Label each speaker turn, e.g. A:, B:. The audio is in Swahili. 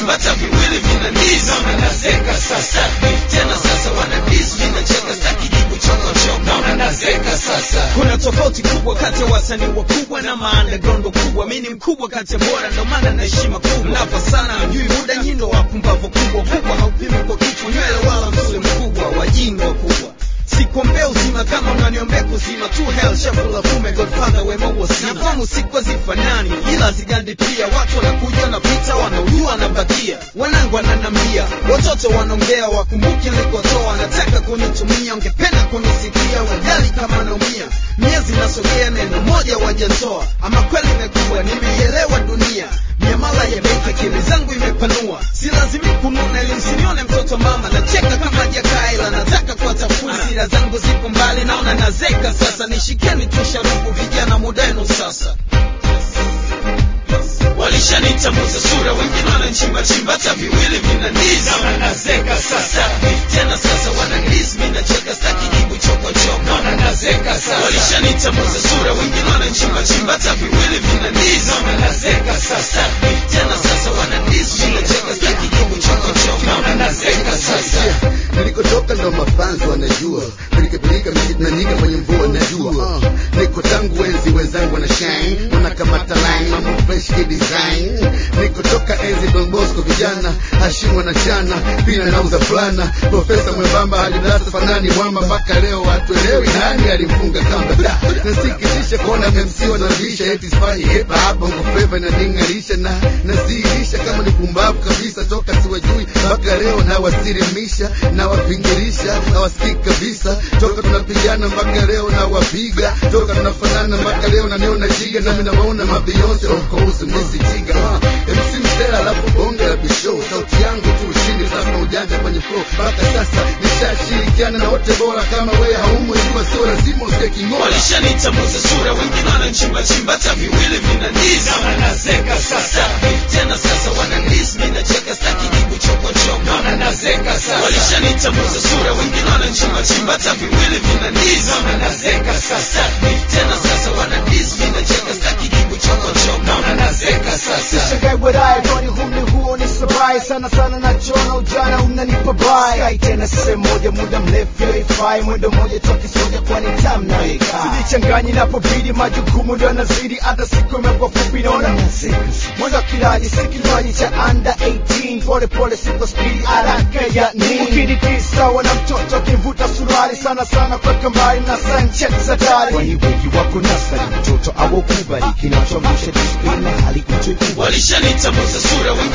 A: chimba hata viwili vinaniza wananazeka sasa tena sasa wanadis vinacheka staki jibu chokochoko naona nazeka sasa kuna tofauti kubwa kati ya wasanii wakubwa na maandaground wakubwa mi ni mkubwa kati ya bora ndo maana na heshima kubwa mnapa sana mjui muda nyindo wapumbavu kubwa kubwa haupimi kwa kichwa nywele wala msule mkubwa wajinga wakubwa sikuombea uzima kama unaniombea kuzima tu hell shafula fume godfather wema wasina nafamu siku hazifanani ila zigandi pia watu wanakuja na pita wanaujua nabakia wanangu wananambia watoto wanaongea wakumbuke nilikotoa wanataka kunitumia ungependa kunisikia wajali kama naumia miezi nasogea neno moja wajatoa ama kweli imekuwa nimeielewa dunia miamala ya benki akili zangu imepanua si lazimi kununa ili msinione mtoto mama nacheka kama jakaila nataka kuwatafuna sira zangu zipo mbali naona nazeka sasa nishikeni tu sharubu vijana mudenu sasa walishanitambuza sura wengine wananchimbachimba hata viwili vinaniza wananazeka sasa tena sasa wananiz minacheka staki jibu chokochoko naona nazeka sasa walishanitambuza sura wengine wananchimbachimba hata viwili vinaniza wananazeka sasa tena sasa wananiz minacheka staki jibu chokochoko naona nazeka sasa
B: nilikotoka ndo mafanzi wanajua pilikapilika mishitnanika kwenye mvua najua uh, niko tangu enzi wenzangu wana shine wanakamata line mambo fresh kidesign nikotoka enzi Don Bosco vijana hashimu wanachana pina nauza fulana profesa mwembamba hadi darasa fanani mwamba mpaka leo watuelewi nani alimfunga kamba Da, nasikitisha kuona MC wanavisha eti sifanyi hip hop bongo flava inaning'arisha na naziilisha kama ni pumbavu kabisa toka siwajui mpaka leo nawasirimisha nawapingirisha nawasikii kabisa toka tunapigana mpaka leo nawapiga toka tunafanana mpaka leo naniona jiga nami nawaona mabeyonce of course misi jiga uh, MC msela alafu bonge la bishow sauti yangu tu ushindi sasa ujanja kwenye flow mpaka sasa nishashirikiana na wote bora kama wewe haumo ikiwa sio lazima usikie king'ola
A: walishanitambuza sura wengine wananchimbachimba hata viwili vinaniza wananazeka sasa tena sasa wananiz minacheka staki jibu chokochoko naona nazeka sasa walishanitambuza sura wengine wananchimbachimba hata viwili vinaniza wananazeka sasa tena sasa wananiz minacheka staki jibu chokochoko naona nazeka sasa
C: Sishangae wadaye kwani humni huo ni sabai sana sana nachona ujana unanipa bai Kai tena sehemu moja muda mrefu yaifai mwendo moja toki soja kwani tam na Sijichanganyi napobidi majukumu ndo yanazidi hata siku imekuwa fupi naona Mwendo kilaji si kinywaji cha under 18 pole pole siko spidi haraka ya nini Ukidiki sawa na mtoto akivuta suruali sana sana kweka mbali na sanchez hatari Kwani wengi wako nasari mtoto au kubali kinachomsha disiplina hali kutoikubali
A: walishanitambuza sura wengine